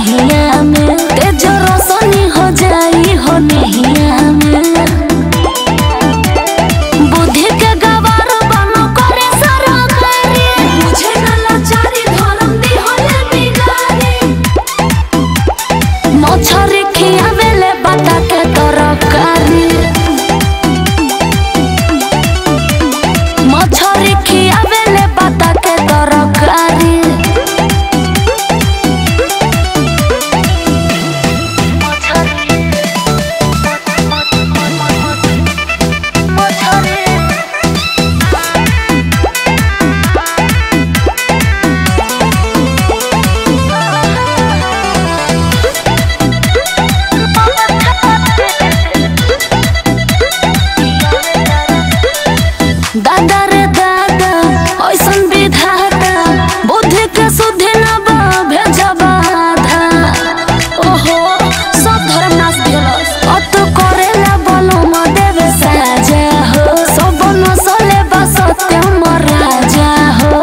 बहिया में तेज रोशनी हो जाई हो नहिया में बुद्धि के गवार बनो करे सरकारी मुझे न लाचारी धर्म दी होले बिगारी मछरी खियावेले बता के तरकारी मछरी खियावेले बता के तरकारी दादा रे दादा ऐसन विधाता बुद्धि के शुद्धि न बा भेजबा आधा ओहो सब धर्म नाश दिलस अत करेला बोलो म देवे साजा हो सब नसले बा सत्य म राजा हो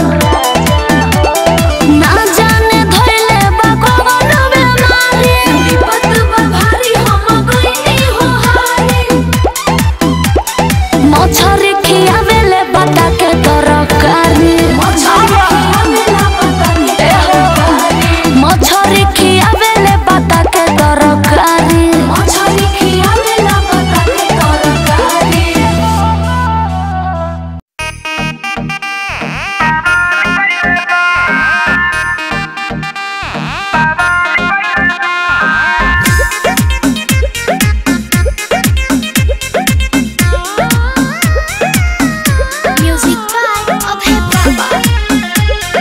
ना जाने धइले बा कवन बेमारी विपत बा भारी हम गइनी हो हारी मछरी खियावेले बता के तरकारी मछरी खियावेले बता के तरकारी मछरी खियावेला बता के तरकारी Music by Abhay Baba.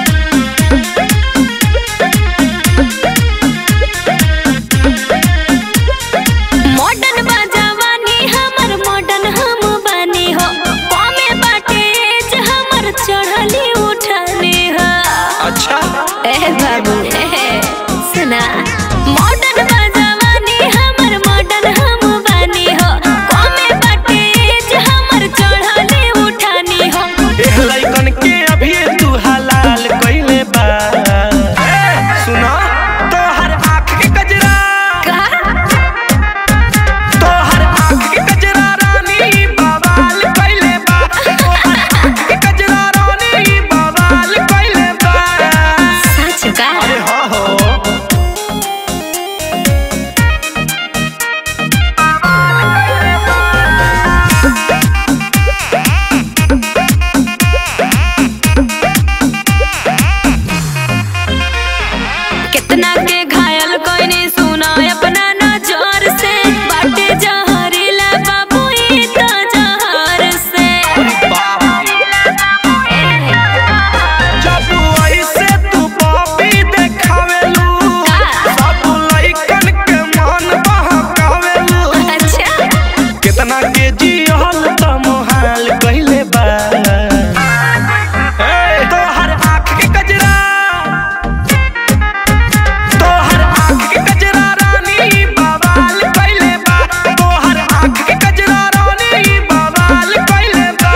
Modern बाजावानी हमर मॉडर्न हम बानी हो कमे बाटे एज हमर चढ़ली उठानी हो अच्छा ए बाबू ए सुना मॉडर्न बाजावानी हमर मॉडर्न हम बानी हो कमे बाटे एज हमर चढ़ली उठानी हो एह लइकन के अभी तू हलाल कइले बा ए, सुना तोहर आँख के कजरा का तोहर आँख के कजरा रानी बवाल कइले बा तोहर आँख के कजरा रानी बवाल कइले बा सच का अरे हाँ हो कितना के घायल कोइनी सुना अपना नजर से बाटे जहरीला बाबू ई त जहर से बाप रे। जब ऐसे तू पॉपी देखावेलू सब लइकन के मन बहकावेलू अच्छा कितना के जियल त मोहाल कइले बा ए, तोहर आँख के कजरा तोहर आँख के कजरा रानी बवाल कइले बा तोहर आँख के कजरा रानी बवाल कइले बा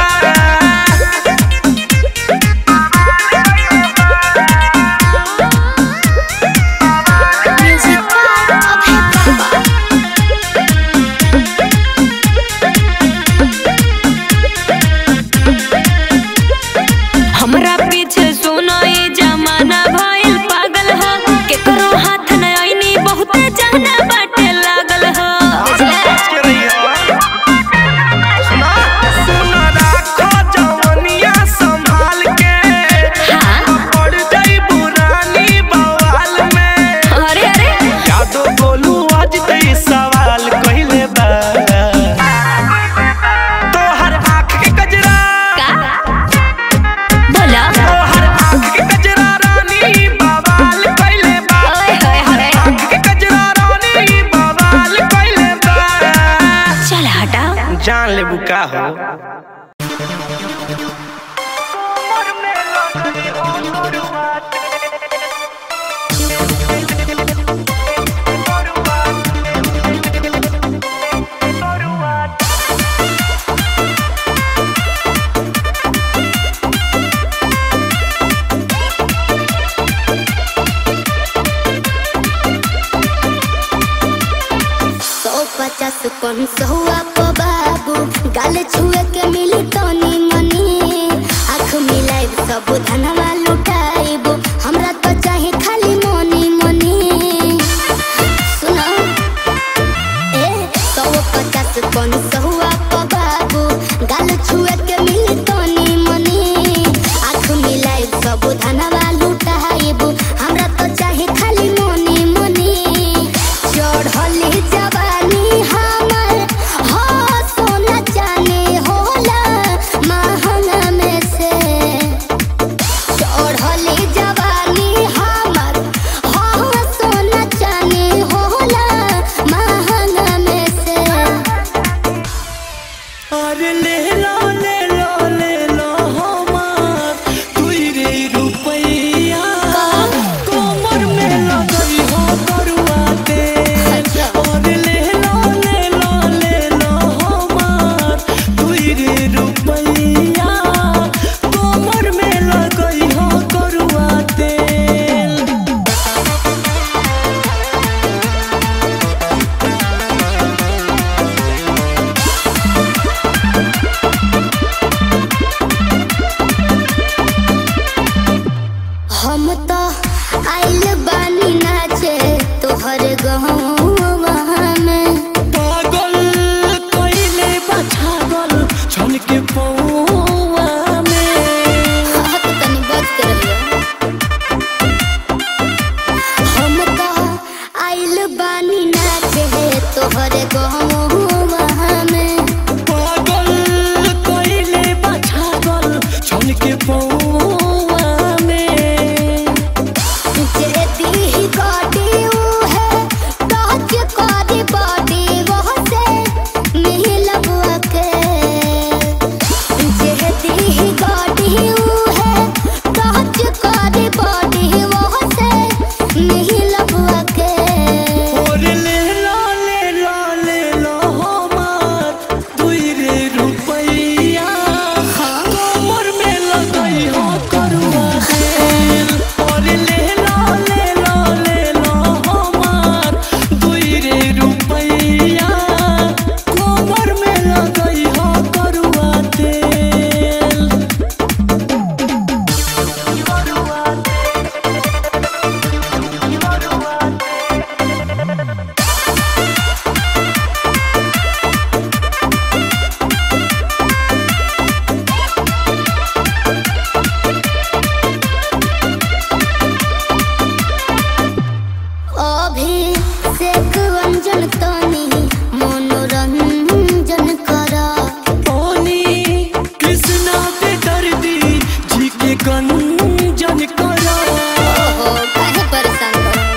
म्यूजिक by Abhay Baba. हमरा पीछे सुनो ई जमाना भइल पागल ह केकरो हाथ न आईनी बहुते जाना बाटे लागल ह के रहिया सुना सुना राखो जवनिया संभाल के हाँ पड़ जाई बुरानी बवाल में अरे अरे यादो बोलू आज ते सवाल कइले बा तोहर आँख के कजरा का बोला तोहर आँख के कजरा रानी बवाल कइले बा ओए होए होए आँख के कजरा रानी बवाल कइले बा चल हटाओ जान लेबू का हो पचास कौन सहुआ को बाबू गाल छुए के मिली तनी मनी आँख मिलाई सब धनवा लुटाइब हमरा तो चाहे खाली मनी मनी सुनो ए सौ पचास कौन सहुआ को बाबू गाल छुए के मिली तनी मनी आँख मिलाई सब धनवा लुटाइब हमरा तो चाहे खाली मनी मनी चढ़ली जवानी हमर हो सोना चांदी होला महंगा में से चढ़ली जवानी हमर हो सोना चांदी होला महंगा में से अरे ले लो ले लो ले लो हमार दुई रे रुपैया कमर में लगई हो करुआ तेल अरे ले लो ले लो ले लो हमार दुई रे रुपैया कमर में लगई हो करुआ तेल हम तो आइल बानी नाचे तोहर गहवा में पागल कइले बा छागल छन के पौआ में हाँ तो तनी बच के रहियो हम तो आइल बानी नाचे तोहर गहवा में पागल कइले बा छागल छन के पौआ में जे दी गाड़ी ऊ है टच करी बॉडी वो से मिलब के जे दी गाड़ी ऊ है टच करी बॉडी वो से मिलब के और ले लो ले लो ले लो हमार दुई रे रुपैया कमर में लगई हो करुआ तेल और ले लो ले लो ले लो हमार दुई रे रुपैया कमर में लगई हो करुआ तेल अभी सेक अंजन तनी मनोरंजन करा पानी कृष्णा पे दर्दी जी के गंजन करा ओहो काहे परेशान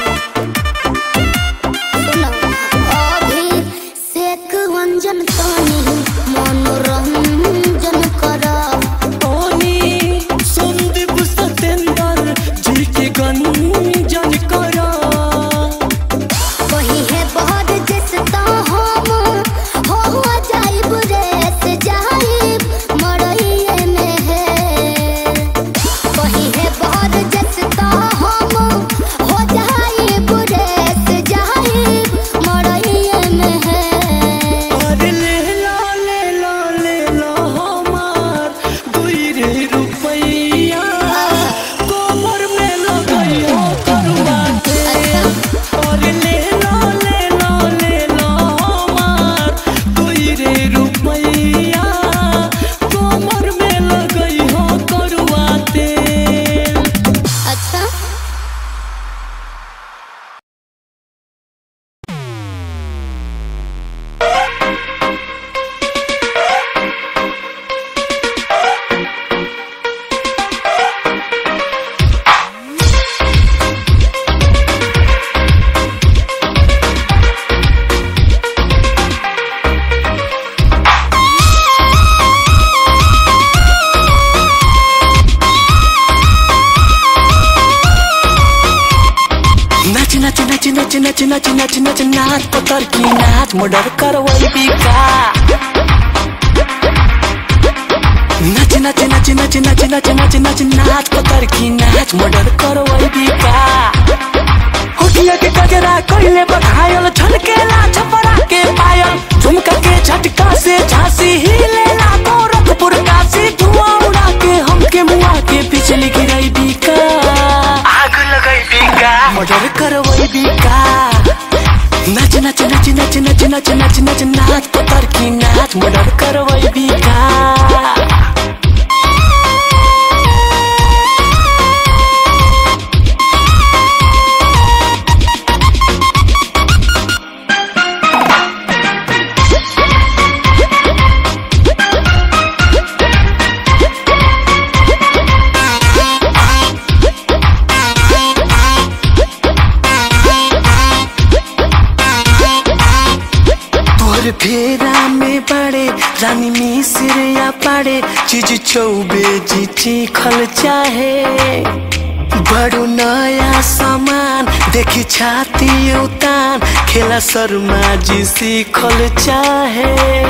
करो सुनो अभी सेक अंजन तनी मनोरंजन करा पानी संदीप सतेंद्र जी के गंजन करा वही है बहुत जैसे तो हम हो हो जाइब रेस जाइब मरइए में है वही है बहुत जैसे तो हम हो जाइब रेस जाइब मरइए में है और ले लो ले लो ले लो हमार दुई रे रुपैया कमर में लगई हो करुआ तेल और ले लो ले लो ले लो हमार दुई रे रुपैया कमर में लगई हो करुआ तेल अच्छा नाच नाच नाच नाच नाच नाच नाच नाच नाच पतर की नाच मर्डर करवई बिका नाच नाच नाच नाच नाच नाच नाच नाच नाच पतर की नाच मर्डर करवई बिका अखिया के गजरा कोइले बघायल छलकेला छपरा के पायल झुमका के झटका से झांसी हिलेला गोरखपुर काशी धुआं उड़ा के हमके मुआ के बिजली गिरई बिका आग लगई बिका मर्डर करवई बिका नच नच नच नच नच नच नच नच नाच पतर की नाच मर्डर करवई बिका तोर फेरा में बड़े रानी मिसिर या पड़े चीज चौबे जी चीखल चाहे बड़ो नया सामान देखी छाती उतान खेला शर्मा जी सीखल चाहे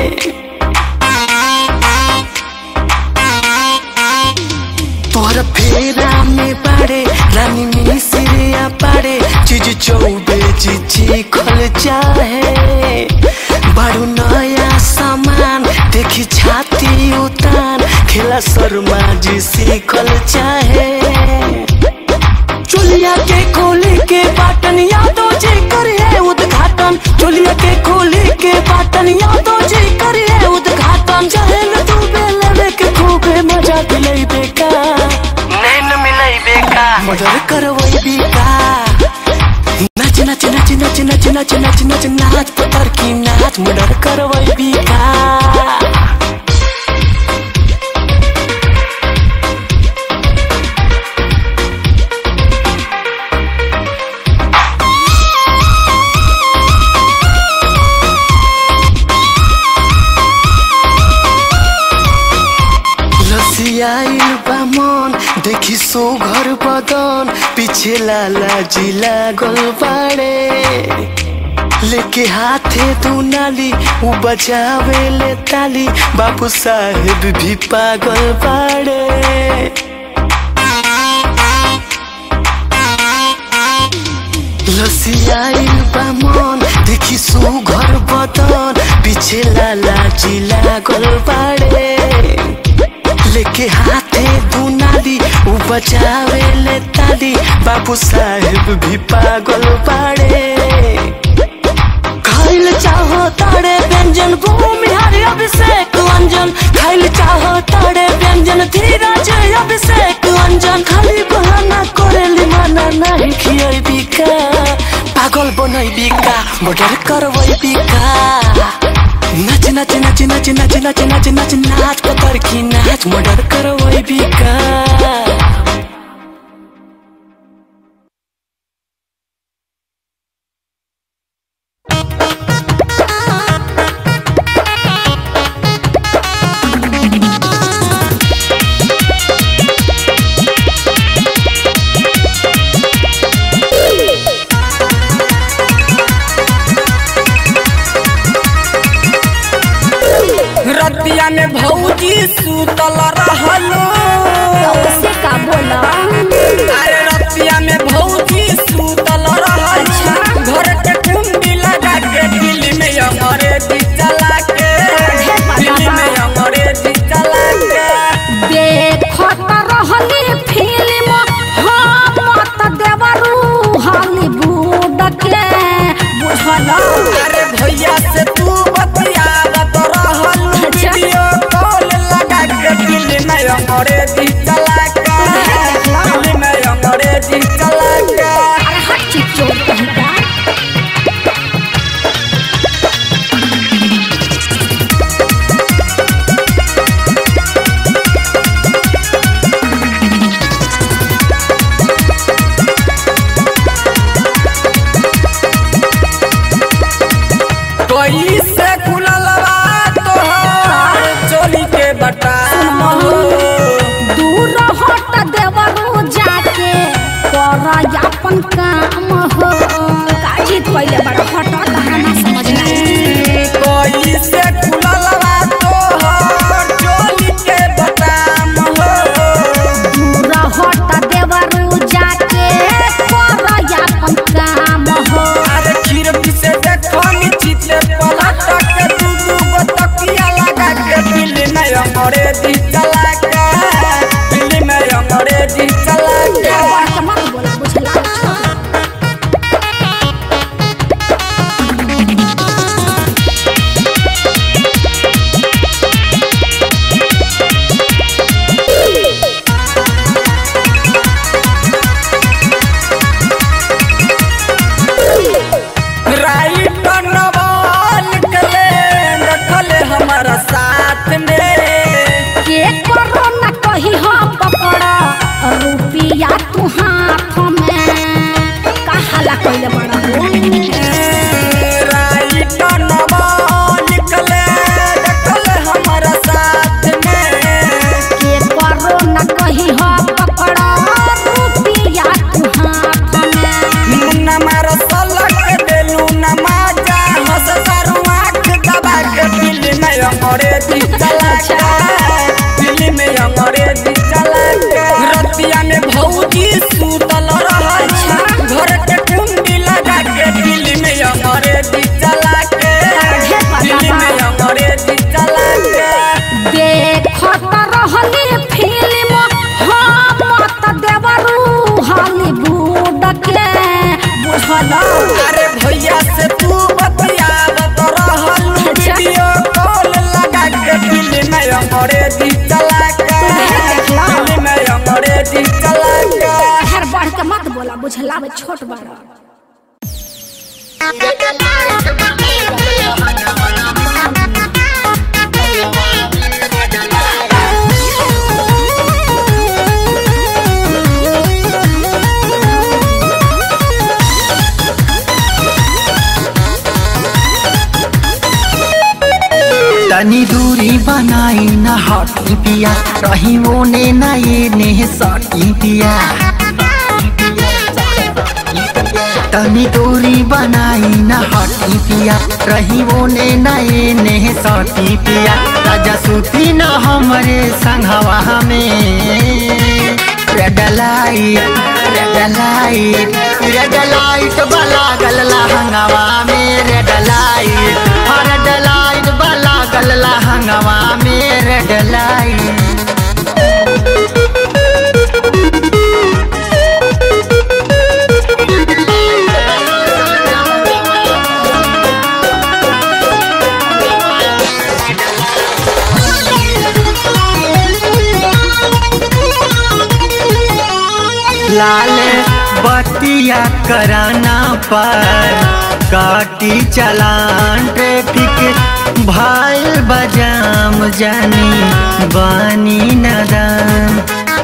तोहर फेरा में पड़े रानी मिसिरिया पड़े चीज चौबे चीची खल चाहे बड़ू नया सामान देखी छाती उतान खेला शर्मा जी सीखल चाहे चोलिया के खोली के बाटन यादव जी करिए उद्घाटन चोलिया के खोली के बाटन यादव जी करिए उद्घाटन चहल तू बेलवे के खूबे मजा दिलई बेका नैन मिलई बेका मर्डर करवई बेका नच नच नच नच नच नच नच नच नाच पतर की नाच मर्डर करवई बेका लसियाइल बा मन देखी सो घर बदन पीछे लाला जी लागल बाड़े लेके हाथे दू नाली उ बजावे ले ताली बाबू साहेब भी पागल बाड़े लसियाइल बा मन देखी सो घर बदन पीछे लाला जी लागल बाड़े लेके हाथे दू नाली उ बचावे ले ताली बाबू साहेब भी पागल बाड़े खाइल चाहो ताड़े व्यंजन भूमिहारी अभिषेक अंजन खाइल चाहो ताड़े व्यंजन धीरज अभिषेक अंजन खाली बहाना करेली माना नहीं खियाई बिका पागल बनई बिका मर्डर करवई बिका नच नच नच नच नच नच नच नच नाच पतर की नाच मर्डर करवई बिका रतिया में भौजी सुतल रहलो से का बोला अरे रतिया में भौजी सुतल रहलो घर के कुंडी लगा के दिल्ली में अंग्रेजी चला के दिल्ली में अंग्रेजी चला के देखत रहली फिल्म हम मत देवरू हॉलीवुड के बुझल अरे भैया से तू बतियावत रहल अच्छा। वीडियो कॉल लगा के दिल्ली में अंग्रेजी चला के दिल्ली में अंग्रेजी चला के अरे हट चीज चोर कहीं का कोई से खुलल बा तोहर चोरी के बटाम हो दूर हट देवरू जाके कर अपन काम हो काजी पहले बड़ा हट कहाना समझना कोई से खुलल बा तोहर चोरी के बटाम हो दूर हट देवरू जाके कर अपन काम कइले बड़ा हो राइट नवा निकले देखले हमारा साथ में के करो न कहीं हो पकड़ा रुपिया तू हाथ में मुन्ना मारो सलक देलू नमाजा हंस सारू आँख दबा के दिल में अंग्रेजी चला के दिल में अंग्रेजी चला के रतिया में भौजी सूतल रहल घर के कुंडी लगा के दिल में अंग्रेजी चला के दिल में अंग्रेजी चला के देखत रहली फिल्म हम मत देवरू हॉलीवुड के बुझल अरे भैया से तू बतियावत रहल वीडियो कॉल लगा के दिल में अंग्रेजी चला के दिल में अंग्रेजी चला के हर बढ़ के मत बोला बुझला में छोट बड़ा तनी दूरी बनाई न हटी पिया रही ओने न ये ने सटी पिया तनी दूरी बनाई न हटी पिया रही ओने न ये ने सटी पिया राजा सुती न हमरे संघवा में red light red light red light बला गल लहंगवा में रेड लाइट रेड लाइट बला गल लहंगवा में रेड लाइट लाल बतिया कराना पर काटी चलान ट्रैफिक भाई बजाम जानी बानी नदान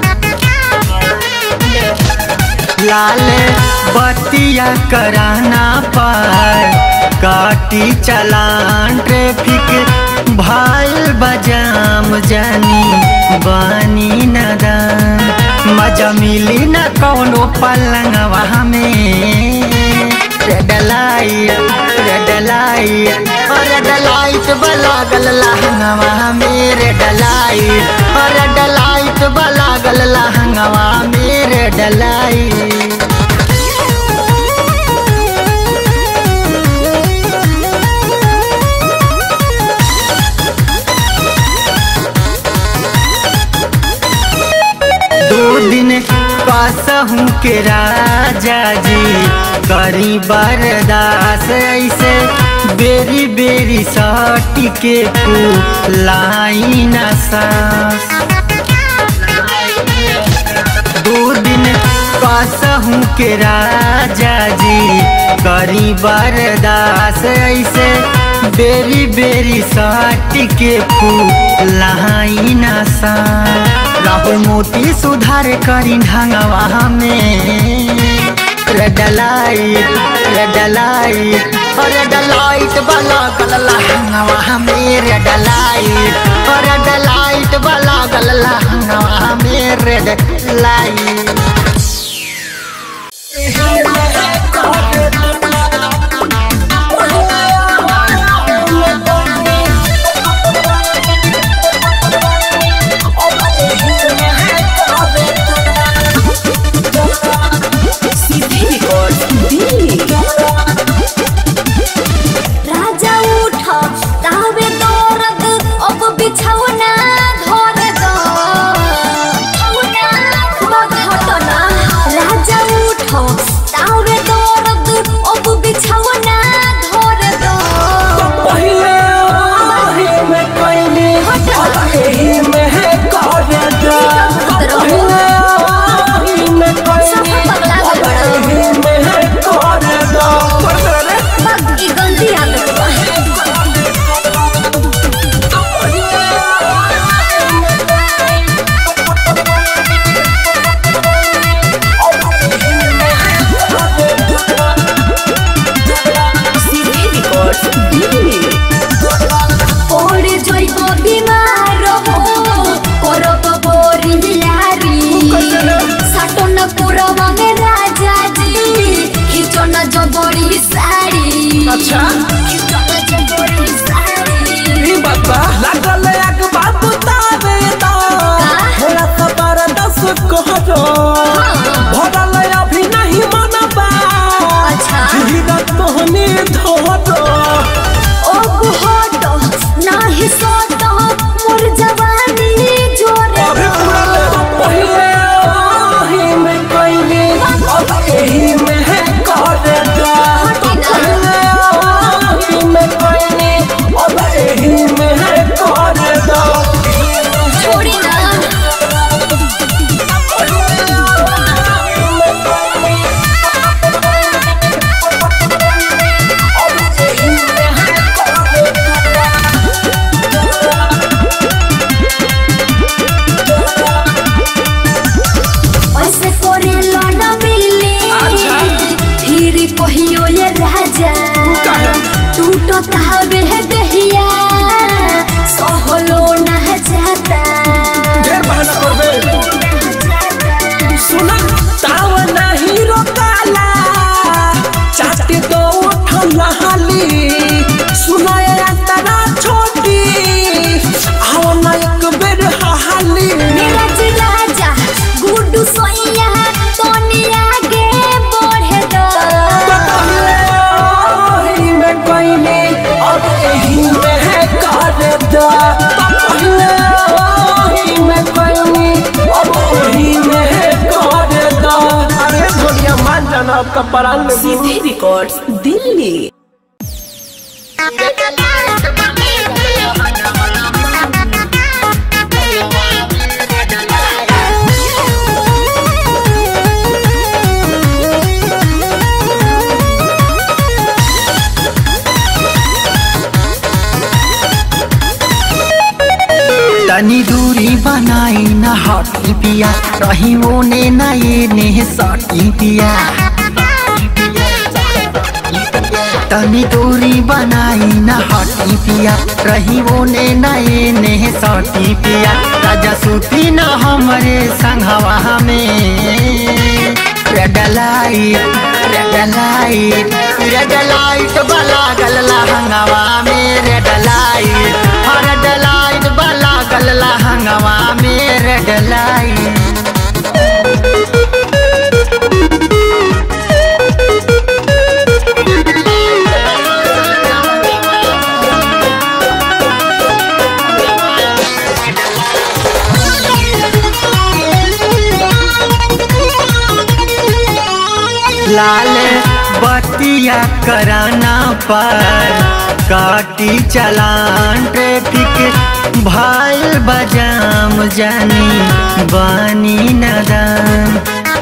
लाल बतिया कराना पर काटी चलान ट्रैफिक भाई बजाम जानी बानी नदान मजा मिली न कौनो पलंगवा में red light red light red light बलागल लहंगवा में रेड लाइट रेड लाइट बलागल लहंगवा में रेड लाइट दो दिन कसहूँ के राजा जी करी बरदास ऐसे बेरी बेरी सटी के लाइन सास दो दिन कसहूँ के राजा जी करी बरदास ऐसे बेरी बेरी सटी के लाइन सास राहुल मोती सुधार करी ढंगवा में red light red light red light वाला गल लहंगवा में रेड लाइट रेड लाइट वाला गल लहंगवा में रेड लाइट राजा उठ तावे दौरद अब बिछौना धर दो बिछौना घटना राजा उठ साड़ी अच्छा चकोरी साड़ी ई बाबा लागल एक बात तारे दा थोड़ा सा बार दस कहरो भरल अभी नहीं मनबा अच्छा। धीरा तोहने धरो ओ बुहतो नाही सोतो मोर जवानी जोरे अभी पूरा ले पहिले आही में कइले अब एही में है कर दा पहिले आही में कइले अब एही में है कर दा छोड़ी ना ऐसे करे लौना मिली अच्छा। फिर कहियो ये राजा काहे? टूटो तावे दहिया सहलो ना जाता ढेर बहाना करबे सुना ताव नहीं रोकाला चाटे दो उठला हाली सुना ये अंतरा छोटी आओ ना एक बेर हाली मेरा राजा गुड्डू सोइया तोनी आगे बढ़े दो पहिले ओही में कइले अब एही में है कर दा पहिले ओही में कइले अब एही में है कर दा अरे धोनिया मान जाना आपका परान में सीधे रिकॉर्ड्स दिल्ली तनी दूरी बनाई न हटी पिया रही ओने न ये ने सटी पिया तनी दूरी बनाई न हटी पिया रही ओने न ये ने सटी पिया राजा सूती न हमरे संघवा में red light red light red light बला गलला हंगवा में रेड लाइट रेड लाइट बला गलला हंगवा में रेड लाइट लाल बतिया कराना पर काटी चलान ट्रैफिक भाई बजाम जानी बानी नदान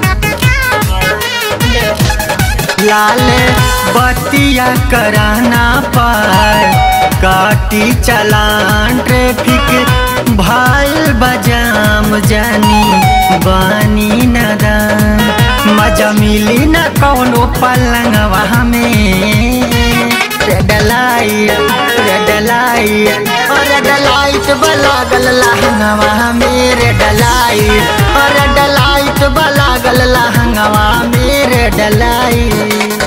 लाल बतिया कराना पर काटी चलान ट्रैफिक भाई बजाम जानी बानी नदान मजा मिली न कौनो पलंगवा में red light red light red light बला गल लहंगवा में रेड लाइट रेड लाइट बला गल लहंगवा में रेड लाइट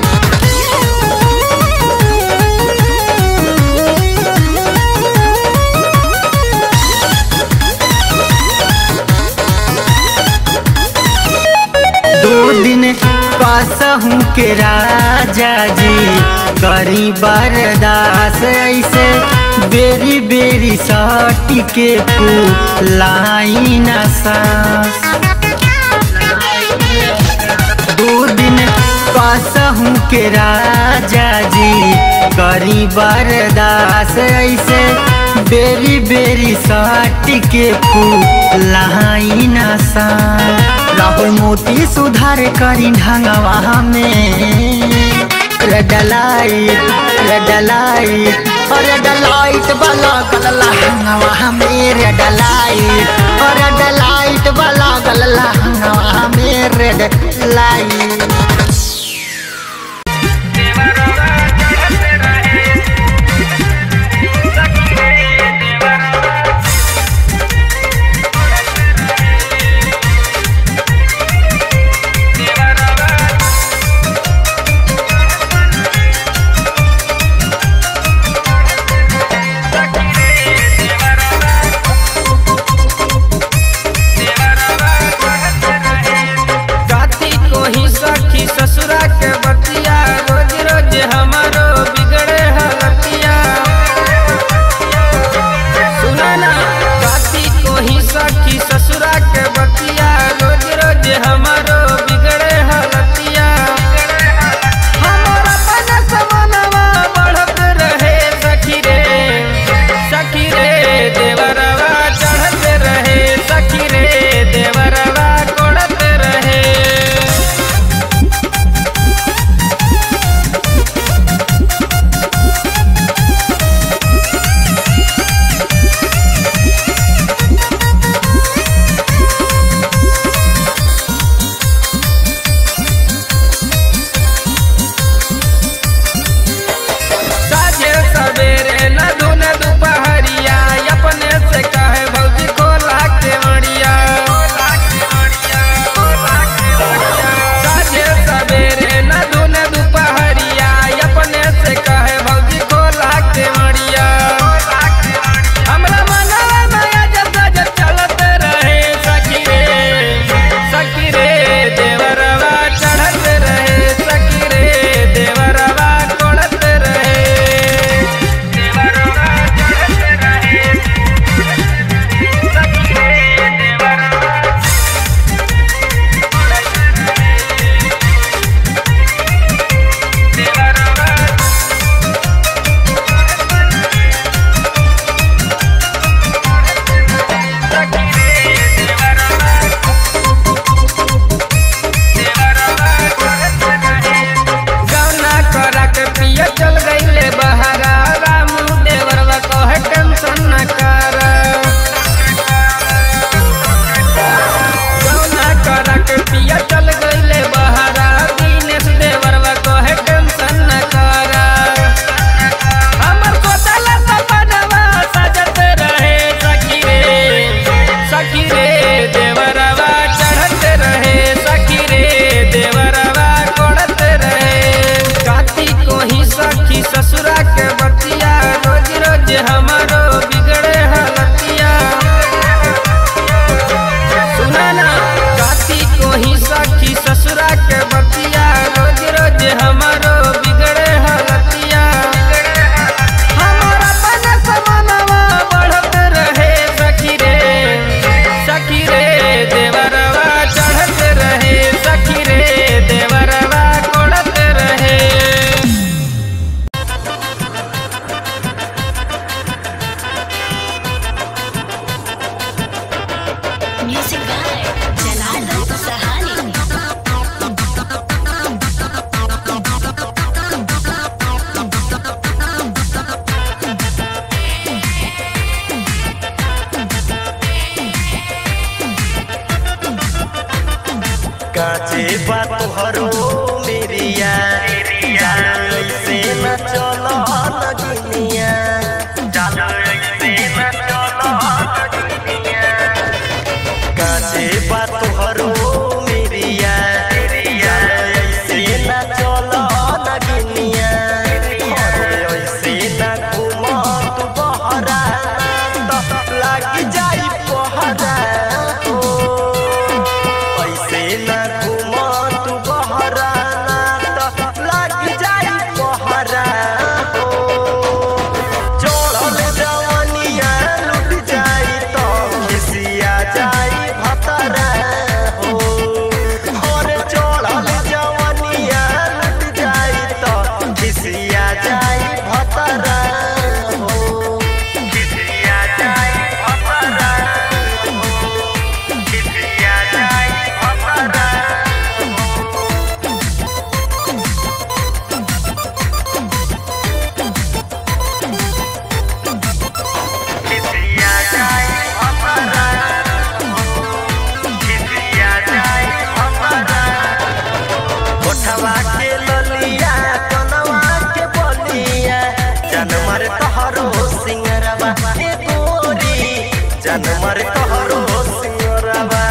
दो दिन कसहूँ के राजा जी करी बरदास ऐसे बेरी बेरी सटी के लाई न सास दो दिन कसहूँ के राजा जी करी बरदास ऐसे बेरी बेरी सटी के लाई न सास राहुल मोती सुधार करी ढंगवा में red light red light red light वाला गलला हंगवा में रेड लाइट रेड लाइट वाला गलला हंगवा में रेड लाइट बा तुहरो मेरिया जान ऐसे न चलो लगनिया जान ऐसे न चलो लगनिया काचे बा तुहरो मेरिया जान ऐसे न चलो लगनिया ऐसे न घुमा तू बहरा तो लाग जाई पहरा हो ऐसे न घुमा तू बहरा त लाग जाई पहरा हो चढ़ल जवनिया लुट जाई तो खिसिया जाई भतरा हो और चढ़ल जवनिया लुट जाई तो खिसिया जाई भतरा हो खिसिया जाई भतरा हो खिसिया जाई भतरा खिसिया जाई भतरा खिसिया जाई भतरा कोठवा के ललिया कनवा के बलिया जनमर तोहरो सिंगरवा ए गोरी जनमर तोहरो सिंगरवा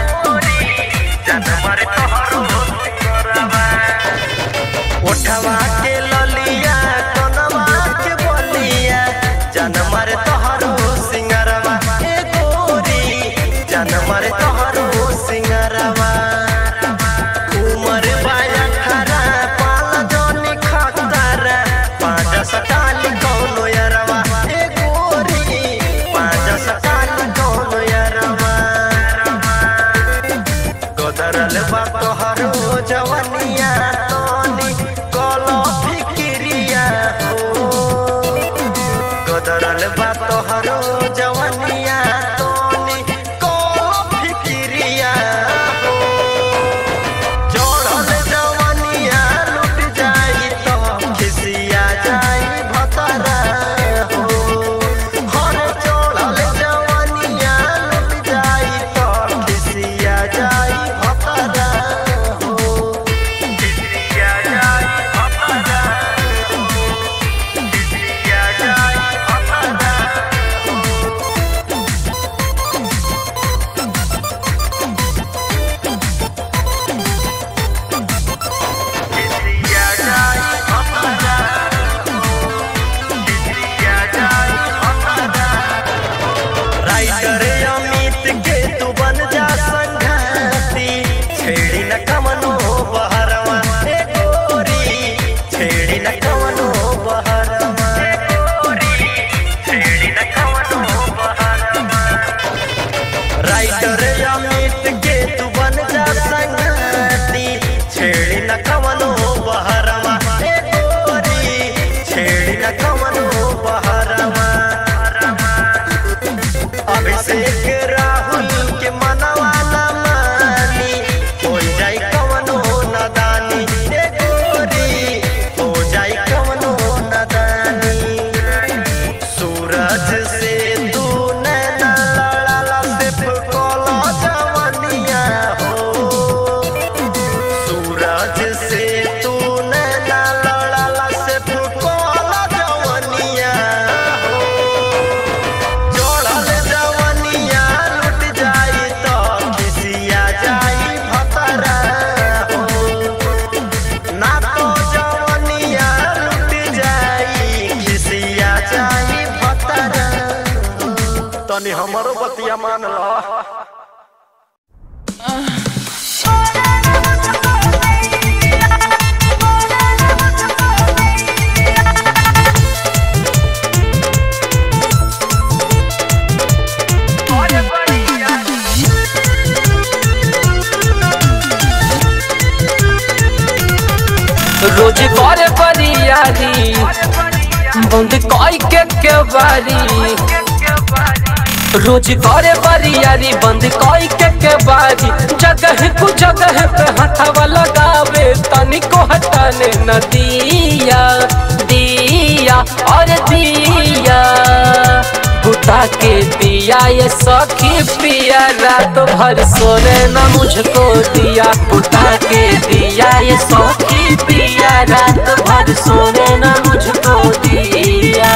जनमर तोहरो सिंगरवा कोठवा के ललिया कनवा के बलिया जनमर तोहरो सिंगरवा ए गोरी जनमर तोहरो सिंगरवा उमर बाया खरा पाल जोनी खतरा पाँच सटाल कौनो यरवा ए गोरी पाँच सटाल कौनो यरवा गोदरल बा तोहरो जवनिया तोनी कलो फिकिरिया हो गोदरल बा तोहरो जवनिया तोनी कलो फिकिरिया हो जोड़ल जवनिया लुट जाई तो खिसिया जाई भतरा हो हर जोड़ल जवनिया लुट जाई तो खिसिया जाई भतरा हो खिसिया जाई भतरा हो खिसिया जाई भतरा खिसिया जाई भतरा खिसिया जाई भतरा राइटर अमित के तू बन जा संघाती छेड़ी न कमनो बहरवा ए गोरी छेड़ी न कमनो बहरवा ए गोरी छेड़ी न कमनो बहरवा राइटर अमित के तू बन जा संगती छेड़ी न कवनो बहरवा ए गोरी छेड़ी न कवनो बहरवा अभिषेक राहुल के मनवा न मानी हो जाई कवनो नदानी ए गोरी हो जाई कवनो नदानी सूरज से तू नैना लड़ाला सिर्फ कोला जवनिया हो सूरज से तू नैना लड़ाला सिर्फ कोला जवनिया हो जोड़ल जवनिया लुट जाई तो खिसिया जाई भतरा हो ना तो जवनिया लुट जाई खिसिया जाई भतरा तनी हमरो बतिया मान ला रोज करे बरियारी बंद कई के के बारी रोज करे बरियारी बंद कई के के बारी जगह को जगह पे हथवा लगावे तनिको हटाने न दिया दिया और दिया बुता के दिया ये सखी पिया रात भर सोने न मुझको दिया बुता के दिया ये सखी पिया रात भर सोने न मुझको दिया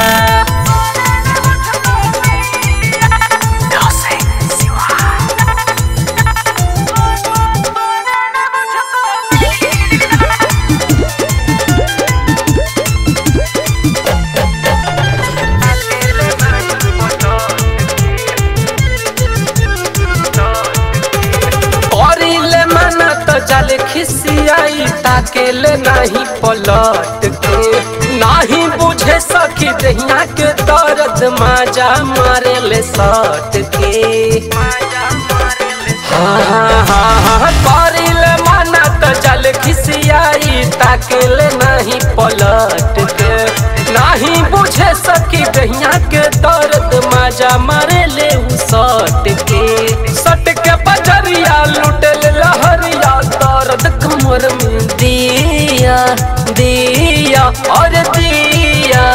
करिले मना तो जाले खिसियाई ताकेले नहीं पलट के नहीं बुझे सखी दहिया के दर्द माजा मारे ले सट के हाँ हाँ हाँ हाँ करिले मना तो जाले खिसियाई ताकेले नहीं पलट के नहीं बुझे सकी दहिया के दर्द माजा मारे ले उ सट के सट के बजरिया लुटल लहरिया दर्द कमर में दिया दिया और दिया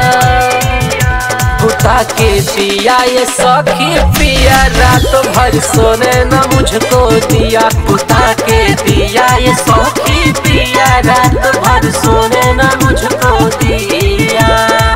बुता के दिया ये सखी पिया रात भर सोने न मुझको दिया बुता के दिया ये सखी पिया रात भर सोने न मुझको दिया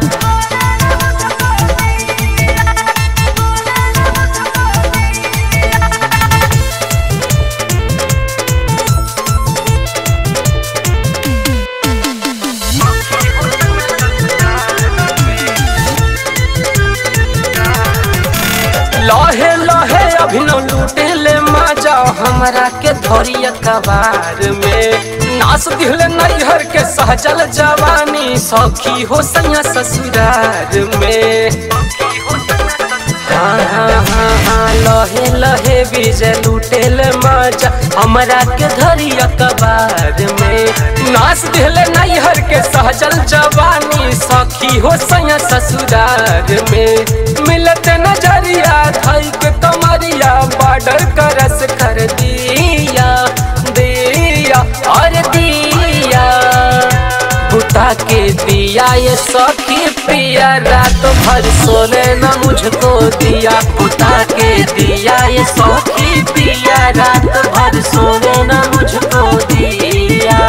लहे लहे अभिनव लूटे ले माजा हमरा के धरिया कबार में नास दिल नैहर के सहजल जवानी सखी हो सैया ससुरार में हाँ हाँ हाँ हाँ लहे लहे विजय लूटे ले माजा हमरा के धरिया कबार में नास दिल नैहर के सहजल जवानी सखी हो सैया ससुरार में मिलत नजरिया धई के कमरिया बॉर्डर करस कर दिया दिया और दिया बुता के दिया ये सखी पिया रात भर सोने न मुझको दिया बुता के दिया ये सखी पिया रात भर सोने न मुझको दिया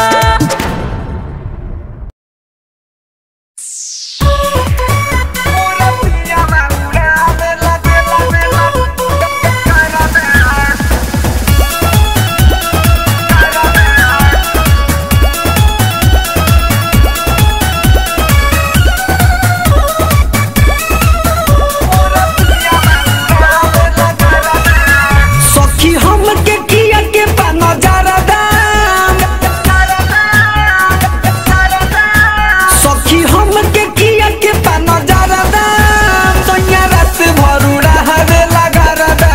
सखी हम के किया के पाना जरा दाम सखी हम के किया के पाना जरा दाम सोनिया रात भरू रहवे लगा रदा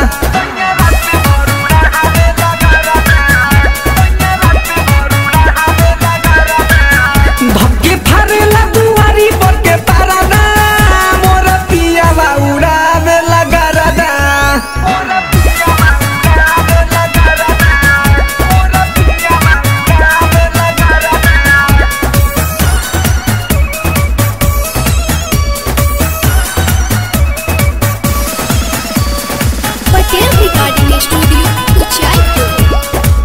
धक्के फारेला दुआरी पर के पारा दाम मोर पिया उड़ावे लगा रदा पटेल रिकॉर्डिंग स्टूडियो उचाईपुर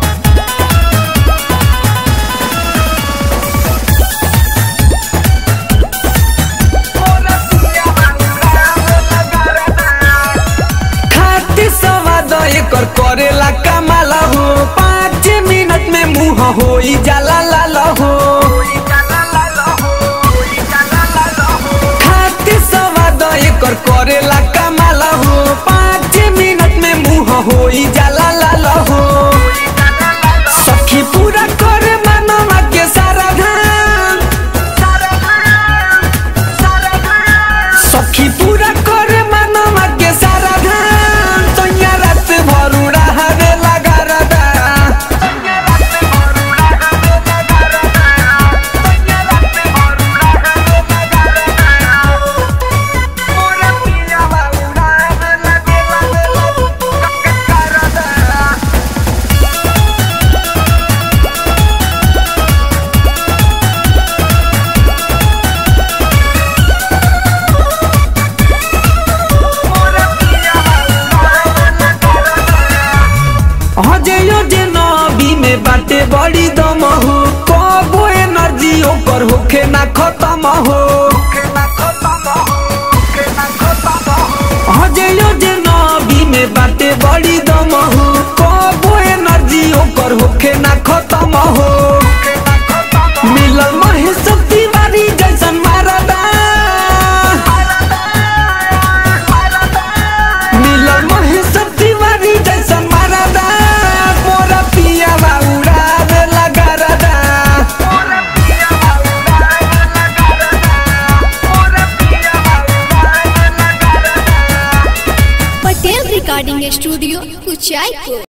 खाती सवाद एकर करेला कमाल हो पाँच मिनट में मुँह हो जाला लाल हो खाती सवाद एकर करेला कमाल हो पाँच मिनट में मुँह हो जाला लाल हो सखी पूरा करे मनवा के सारा धाम सखी पूरा करे मनवा के सारा धाम तोया रात भरू रहवे लगा रदा मोरा पिया बाबू रहवे लगे लगे ओकर होखे ना खत्म हो हजयो जे नबी में बाटे बड़ी दम हो कबो एनर्जी ओकर होखे ना खत्म हो मिलल महेश तिवारी जैसन मारदा मिलल महेश तिवारी जैसन मारदा मोरा पिया उड़ावे लगा रदा पटेल रिकॉर्डिंग स्टूडियो कुचायपुर